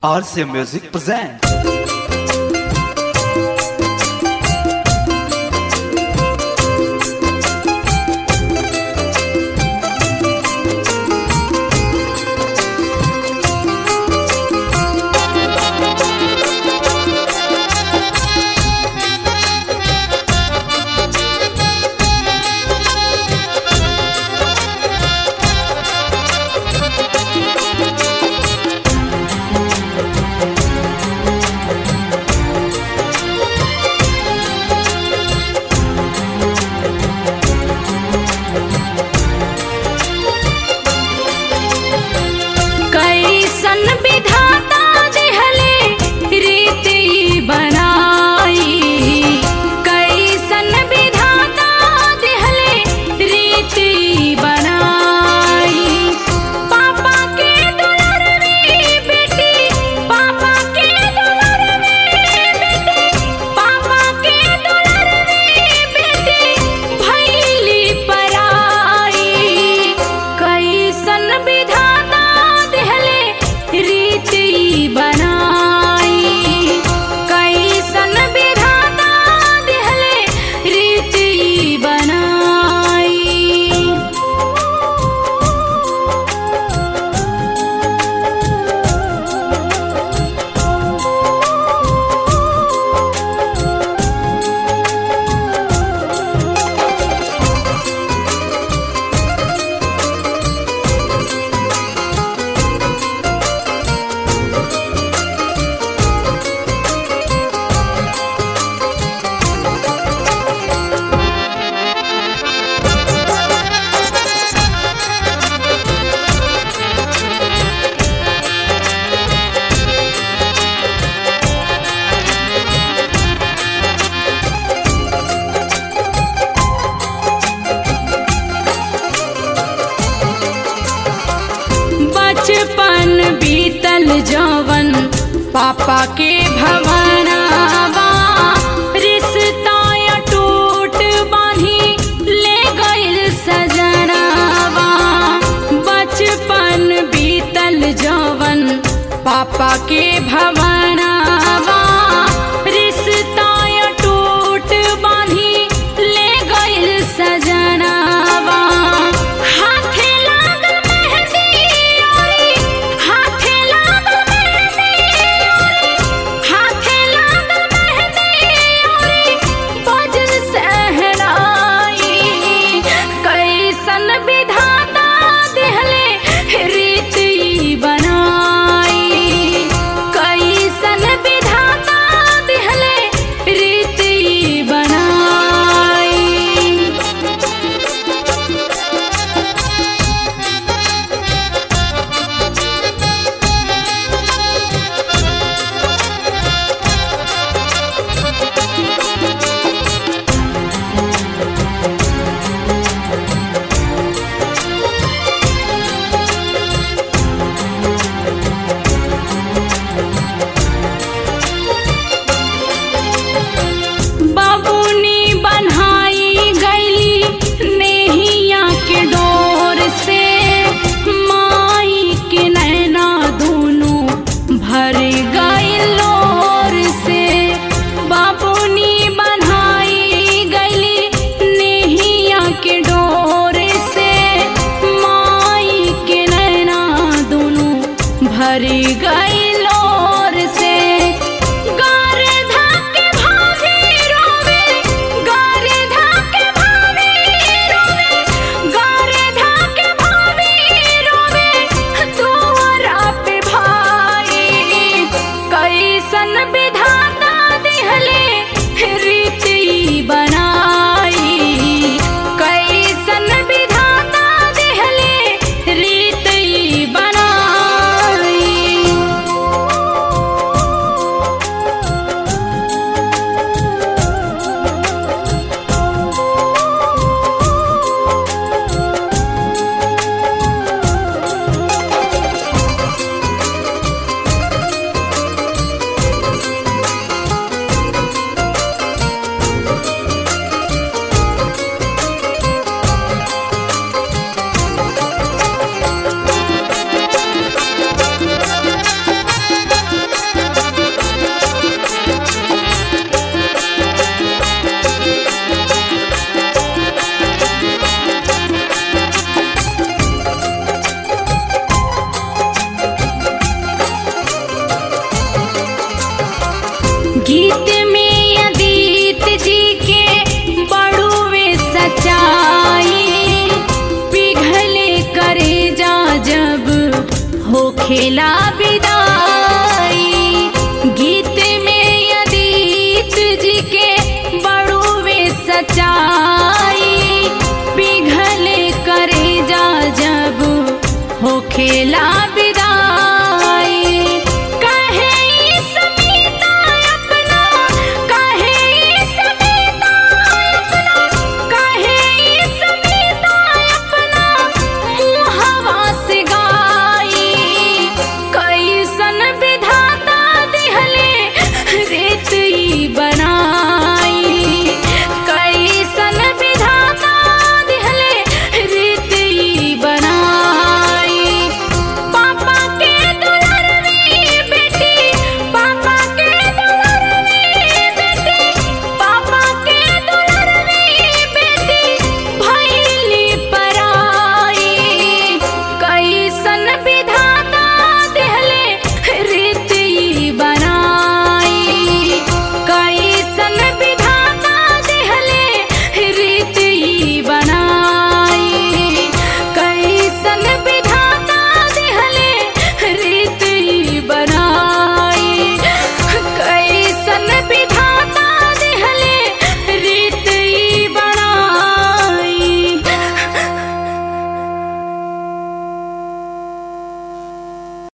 RCA Music presents. कैसन विधाता देहले रीति बनाई कैसन विधाता देहले रीति बनाई पापा के दुलार में बेटी पापा के दुलार में बेटी पापा के दुलार में बेटी भैली पराई कैसन विधाता देहले रीति बनाई कैसन विधाता देहले रीति बनाई बचपन बीतल जवन पापा के भवनावा रिश्ता टूट बांधी ले गइल सजनावा बचपन बीतल जवन पापा के भवनावा रिश्ता टूट बांधी ले गइल सजनावा हाथे लागल मेहंदी ओरी हाथे लागल मेहंदी ओरी हाथे लागल मेहंदी ओरी बजल सहनाई कैसन विधाता देहले रीति बनाई कैसन गीत में अदीत जी के बड़ुए सच्चाई पिघले करे जा जब हो खेला विदाई